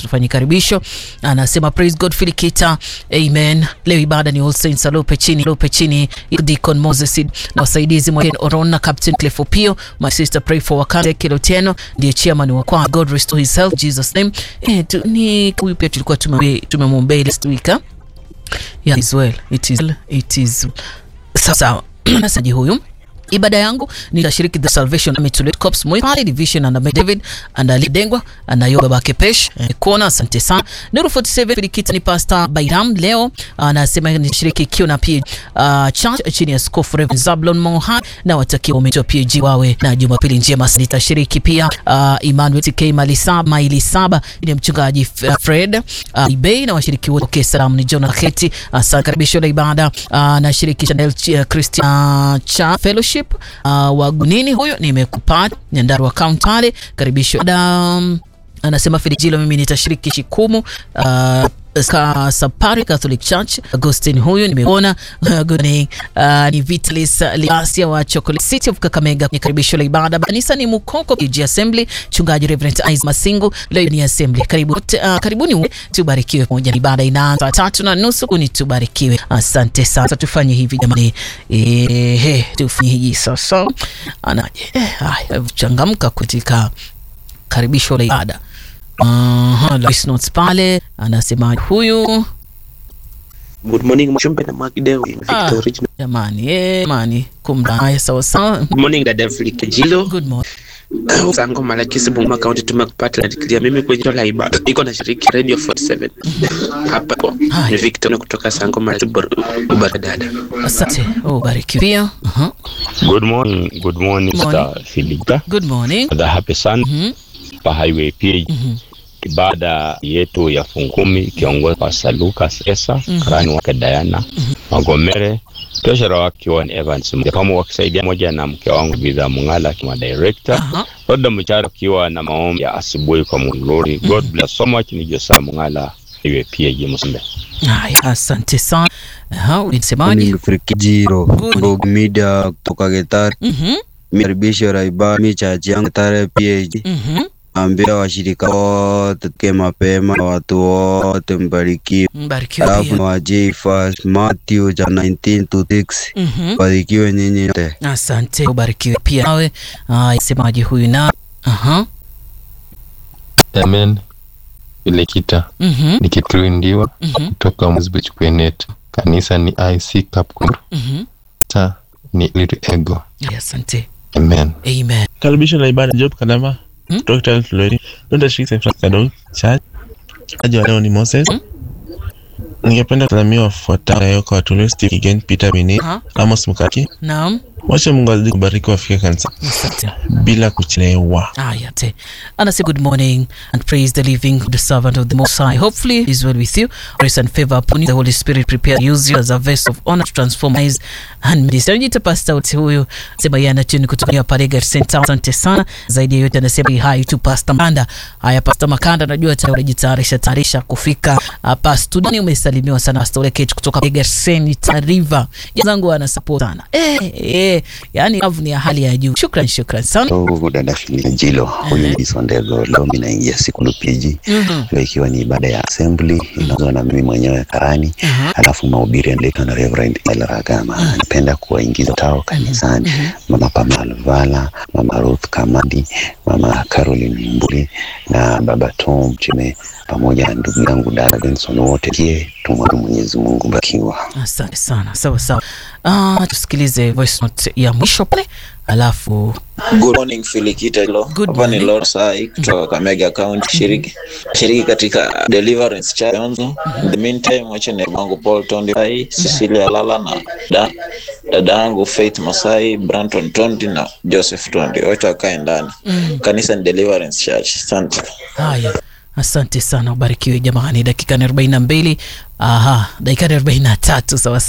tufanye karibisho. Anasema praise God Filikita, amen. Leo ibada ni All Saints Alope chini Alope chini Deacon Moses na wasaidizi Mwaken Orona, Captain Cliff Opio, my sister pray for Wakande Kiloteno, ndiye chairman wa kwa God restore his health Jesus name. Eh, tu, ni huyu pia tulikuwa tumemwombea last week yeah, is well it is it is sawa. Nasaji huyu ibada yangu nitashiriki the salvation Army Corps Moi pale division and David and Ali Dengwa and Ayoba Bakepesh eh, kona. Asante sana Nuru 47 Filikita ni Pastor Bairam leo anasema nishiriki kio na pia uh, church chini ya Skofu Reverend Zablon Mohan na watakia umetoa PG wawe na Jumapili njema. Nitashiriki pia uh, Emmanuel TK Malisaba Maili Saba ni mchungaji Fred uh, Ibei na washiriki wote okay, salamu ni John Aketi. Asante karibisho la ibada uh, na shiriki Chanel uh, Christian uh, cha fellowship Uh, wagunini huyo nimekupata Nyandarua County pale karibisho. Um, anasema Filijilo, mimi nitashiriki shikumu uh, Ka Sapari Catholic Church Agustin huyu nimeona. Uh, good morning. Uh, ni Vitalis Liasia wa Chocolate City of Kakamega. Ni karibisho la ibada kanisa ni Mukoko PG Assembly, chungaji Reverend Isaac Masingu. Leo ni assembly. Karibu, uh, karibuni uwe tubarikiwe pamoja. Ibada inaanza saa tatu na nusu kuni tubarikiwe. Asante sana. Tufanye hivi jamani. Eh, tufanye hivi sasa. Anaje? Eh, haya changamka katika karibisho la ibada. Uh, notes pale anasema huyu Good morning Mshumbe na Magdeo Victor Original. Jamani, eh, jamani kumda. Haya sawa sawa. Good morning dada Flika Jilo. Good morning. Sango Malakisi Bungoma County tumekupata na mimi kwenye la ibada. Niko na shiriki Radio 47. Hapa kwa ni Victor kutoka Sango Malakisi Ubara dada. Asante. Oh, barikiwe pia. Uh-huh. Good morning. Good morning, Mr. Filika. Good morning. The happy sun. Mhm. Pa highway PH. Mhm. Ibada yetu ya fungu kumi ikiongozwa kwa Saluka Sesa, karani wake Diana Magomere, treasurer wake Wan Evans Mjapamo wakisaidia moja na mke wangu Bidha Mungala kama director. Aha. Roda Mchara akiwa na maombi ya asubuhi kwa Mulori. God bless so much ni Josa Mungala iwe PG Musimbe. Haya, asante sana. Aha, ulisemaje? Frikijiro Good. Ndog Media kutoka Getari. Mhm. Mikaribisho la ibada mi chachi yangu Getari PAG. Mhm. Ambia washirika wote tuke mapema, watu wote mbarikiwe. Mbarikiwe Alafu na pia. wa J-Fast Matthew cha 19 to 6 Mhm. barikiwe nyinyi wote. Asante. Ubarikiwe pia nawe. Haya, semaje huyu na? Aha. Amen. Filekita Mhm. nikituindiwa Mhm. kutoka Mwisbech Kwenet. Kanisa ni IC Kapkur. Mhm. Ta ni Little Ego. Haya, Asante. Amen. Amen. Karibisho la ibada Job Kadama Hmm? kutoka Kitale Flori. Donda Street St. Francis Catholic Church. Aje wa leo ni Moses. Hmm? Ningependa kusalimia wafuatao leo kwa watumishi Steve Kigen, Peter Bini, Aha. Amos Mukaki. Naam. Wacha Mungu azidi kubariki wafike kanisa Asante. bila kuchelewa. Aya te. And I say good morning and praise the living the servant of the Most High. Hopefully it is well with you. Grace and favor upon you. The Holy Spirit prepare use you as a vessel of honor to transform eyes and ministry. Nijita pastor uti huyu sema yeye anatuni kutoka ya Paregar Center. Asante sana. Zaidi ya yote anasema hi to Pastor Makanda. Haya Pastor Makanda najua tayari unajitayarisha tayarisha kufika hapa studioni. Umesalimiwa sana Pastor Ole Kate kutoka Paregar Center River. Jazangu ana support sana. Eh eh yani love ni ya hali ya juu. Shukran shukran sana. Ndugu dada Filina Jilo, huyu ni Sondego. Leo mimi naingia siku lupiji Mhm. leo ikiwa ni ibada ya assembly inaongozwa na mimi mwenyewe karani, Aha. alafu mahubiri yanaletwa na Reverend Ella Ragama. Napenda kuwaingiza tao kanisani, mama Pamela Luvala, mama Ruth Kamadi, mama Caroline Mbuli na baba Tom Chime pamoja na ndugu yangu dada Benson, wote kie tumwombe Mwenyezi Mungu bakiwa Asante sana, sawa sawa. Ah, tusikilize voice note ya mwisho pale, alafu Good morning Filikita Lo. Good Hapa ni morning. Lord Sai kutoka Kakamega County shiriki shiriki katika Deliverance Church Yonzo. In the meantime wacha ni wangu Paul Tondi Sai, Cecilia Lala na da, dada yangu Faith Masai, Branton Tondi na Joseph Tondi. Wote wakae ndani. Kanisa ni Deliverance Church. Asante. haya, asante sana, ubarikiwe jamani. Dakika ni arobaini na mbili aha, dakika ni arobaini na tatu sawa